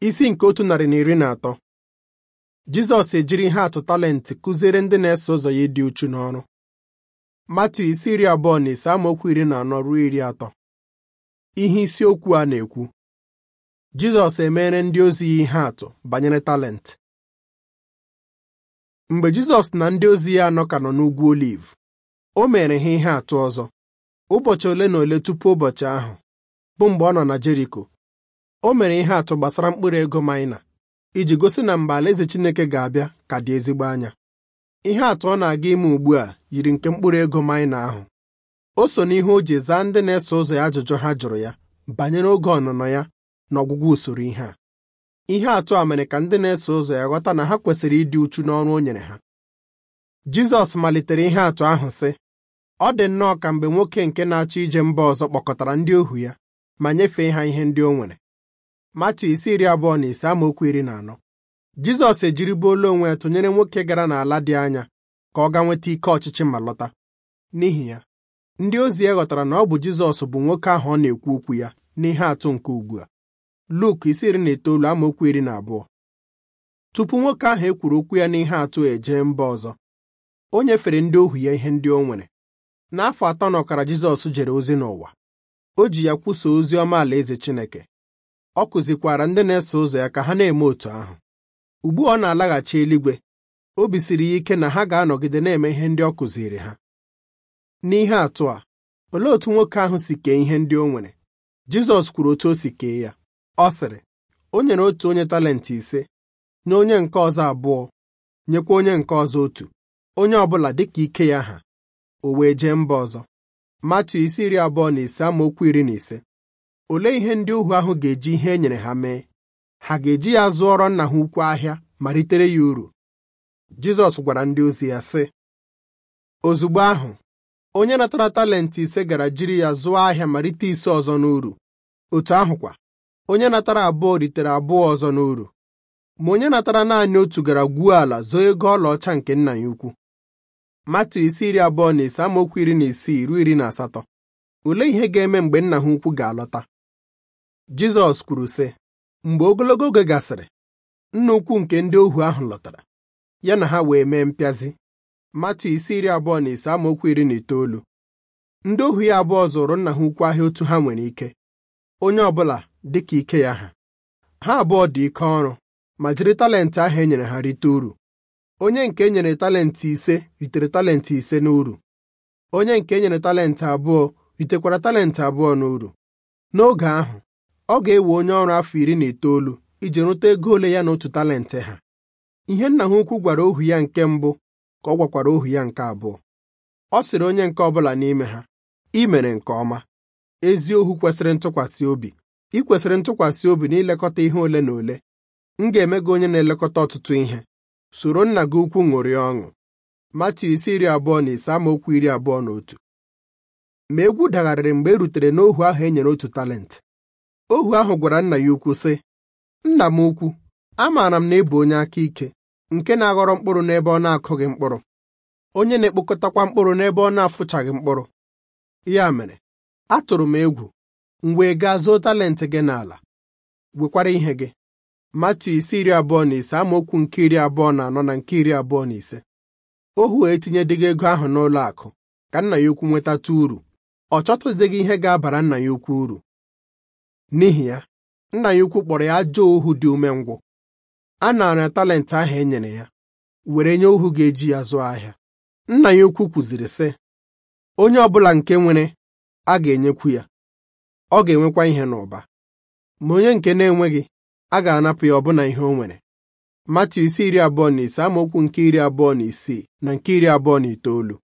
isi nke otu narị na iri na atọ Jizọs ejiri ihe atụ talenti kụziere ndị na-eso ụzọ ya ịdị uchu n'ọrụ Matu isi iri abụọ na ise amaokwu iri na anọ ruo iri atọ ihe isiokwu a na-ekwu Jizọs emere ndị ozi ya ihe atụ banyere talenti mgbe Jizọs na ndị ozi ya anọ ka nọ n'ugwu Oliv o mere ha ihe atụ ọzọ ụbọchị ole na ole tupu ụbọchị ahụ bụ mgbe ọ nọ na Jeriko o mere ihe atụ gbasara mkpụrụ ego maịna iji gosi na mgbe alaeze Chineke ga-abịa ka dị ezigbo anya ihe atụ ọ na-aga ime ugbu a yiri nke mkpụrụ ego maịna ahụ o so n'ihe o ji zaa ndị na-eso ụzọ ya ajụjụ ha jụrụ ya banyere oge ọnụnọ ya na ọgwụgwụ usoro ihe a ihe atụ a mere ka ndị na-eso ụzọ ya ghọta na ha kwesịrị ịdị uchu n'ọrụ o nyere ha Jizọs malitere ihe atụ ahụ sị ọ dị nnọọ ka mgbe nwoke nke na-achọ ije mba ọzọ kpọkọtara ndị ohu ya ma nyefee ha ihe ndị o nwere Matu isi iri abụọ na ise amaokwu iri na anọ Jizọs ejiribuola onwe ya tụnyere nwoke gara n'ala dị anya ka ọ gaa nweta ike ọchịchị ma lọta n'ihi ya ndị ozi ya ghọtara na ọ bụ Jizọs bụ nwoke ahụ ọ na-ekwu okwu ya n'ihe atụ nke ugbu a Luk isi iri na itoolu amaokwu iri na abụọ tupu nwoke ahụ e kwuru okwu ya n'ihe atụ ejee mba ọzọ o nyefere ndị ohu ya ihe ndị o nwere n'afọ atọ na ọkara Jizọs jere ozi n'ụwa o ji ya kwusa ozi ọma alaeze Chineke ọ kụzikwara ndị na-eso ụzọ ya ka ha na-eme otu ahụ ugbu ọ na-alaghachi eluigwe obi siri ya ike na ha ga-anọgide na-eme ihe ndị ọ kụziri ha n'ihe atụ a olee otu nwoke ahụ si kee ihe ndị o nwere Jizọs kwuru otu o si kee ya ọ sịrị o nyere otu onye talenti ise nye onye nke ọzọ abụọ nyekwa onye nke ọzọ otu onye ọbụla dịka ike ya ha o wee jee mba ọzọ Matu isi iri abụọ na ise amaokwu iri na ise olee ihe ndị ohu ahụ ga-eji ihe e nyere ha mee ha ga-eji ya zụọrọ nna ha ukwu ahịa ma ritere ya uru Jizọs gwara ndị ozi ya sị ozugbo ahụ onye natara talenti ise gara jiri ya zụọ ahịa ma rite ise ọzọ n'uru otu ahụkwa onye natara abụọ ritere abụọ ọzọ n'uru ma onye natara naanị otu gara gwuo ala zoo ego ọlaọcha nke nna ya ukwu Matu isi iri abụọ na ise amaokwu iri na isii ruo iri na asatọ olee ihe ga-eme mgbe nna ha ukwu ga-alọta Jizọs kwuru sị mgbe ogologo oge gasịrị nna ukwu nke ndị ohu ahụ lọtara ya na ha wee mee mpịazi Matu isi iri abụọ na ise amaokwu iri na itoolu ndị ohu ya abụọ zụrụ nna ha ukwu ahịa otu ha nwere ike onye ọbụla dịka ike ya ha ha abụọ dị ike ọrụ ma jiri talenti ahụ e nyere ha rite uru onye nke e nyere talenti ise ritere talenti ise n'uru onye nke e nyere talenti abụọ ritekwara talenti abụọ n'uru n'oge ahụ ọ ga-ewe onye ọrụ afọ iri na itoolu iji rụta ego ole ya na otu talenti ha ihe nna ha ukwu gwara ohu ya nke mbụ ka ọ gwakwara ohu ya nke abụọ ọ sịrị onye nke ọbụla n'ime ha ị mere nke ọma ezi ohu kwesịrị ntụkwasị obi ị kwesịrị ntụkwasị obi n'ilekọta ihe ole na ole m ga-eme gị onye na-elekọta ọtụtụ ihe soro nna gị ukwu ṅụrịa ọṅụ Matu isi iri abụọ na ise amaokwu iri abụọ na otu ma egwu dagharịrị mgbe e rutere n'ohu ahụ e nyere otu talenti ohu ahụ gwara nna ya ukwu sị nna m ukwu amaara m na ị bụ onye aka ike nke na-aghọrọ mkpụrụ n'ebe ọ na-akụghị mkpụrụ onye na-ekpokọtakwa mkpụrụ n'ebe ọ na-afụchaghị mkpụrụ ya mere atụrụ m egwu m wee gaa zoo talenti gị n'ala wekwara ihe gị Matu isi iri abụọ na ise amaokwu nke iri abụọ na anọ na nke iri abụọ na ise ohu wee tinyedịghị ego ahụ n'ụlọ akụ ka nna ya ukwu nwetata uru ọ chọtụdịghị ihe ga-abara nna ya ukwu uru n'ihi ya nna ya ukwu kpọrọ ya ajọ ohu dị umengwụ a nara talenti ahụ e nyere ya were nye ohu ga-eji ya zụọ ahịa nna ya ukwu kwuziri sị onye ọbụla nke nwere a ga-enyekwu ya ọ ga-enwekwa ihe n'ụba ma onye nke na-enweghị a ga-anapụ ya ọbụna ihe o nwere Matu isi iri abụọ na ise amaokwu nke iri abụọ na isii na nke iri abụọ na itoolu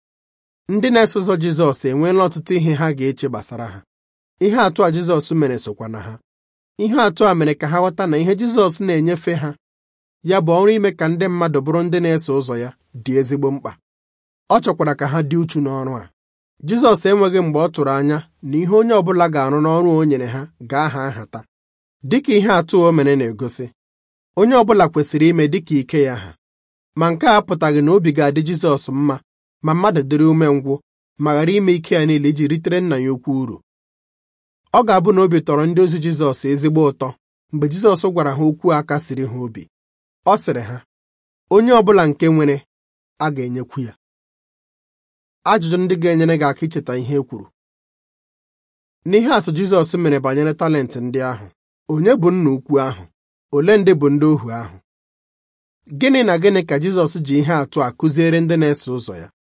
ndị na-eso ụzọ Jizọs enweela ọtụtụ ihe ha ga-eche gbasara ha ihe atụ a Jizọs mere sokwa na ha ihe atụ a mere ka ha ghọta na ihe Jizọs na-enyefe ha ya bụ ọrụ ime ka ndị mmadụ bụrụ ndị na-eso ụzọ ya dị ezigbo mkpa ọ chọkwara ka ha dị uchu n'ọrụ a Jizọs enweghị mgbe ọ tụrụ anya na ihe onye ọbụla ga-arụ n'ọrụ o nyere ha ga-aha nhata dịka ihe atụ o mere na-egosi onye ọbụla kwesịrị ime dịka ike ya ha ma nke a apụtaghị na obi ga-adị Jizọs mma ma mmadụ dịrị umengwụ ma ghara ime ike ya niile iji ritere nna ya ukwu uru ọ ga-abụ na obi tọrọ ndị ozi Jizọs ezigbo ụtọ mgbe Jizọs gwara ha okwu a kasiri ha obi ọ sịrị ha onye ọbụla nke nwere a ga-enyekwu ya ajụjụ ndị ga-enyere gị aka icheta ihe e kwuru n'ihe atụ Jizọs mere banyere talenti ndị ahụ onye bụ nna ukwu ahụ ole ndị bụ ndị ohu ahụ gịnị na gịnị ka Jizọs ji ihe atụ a kụziere ndị na-eso ụzọ ya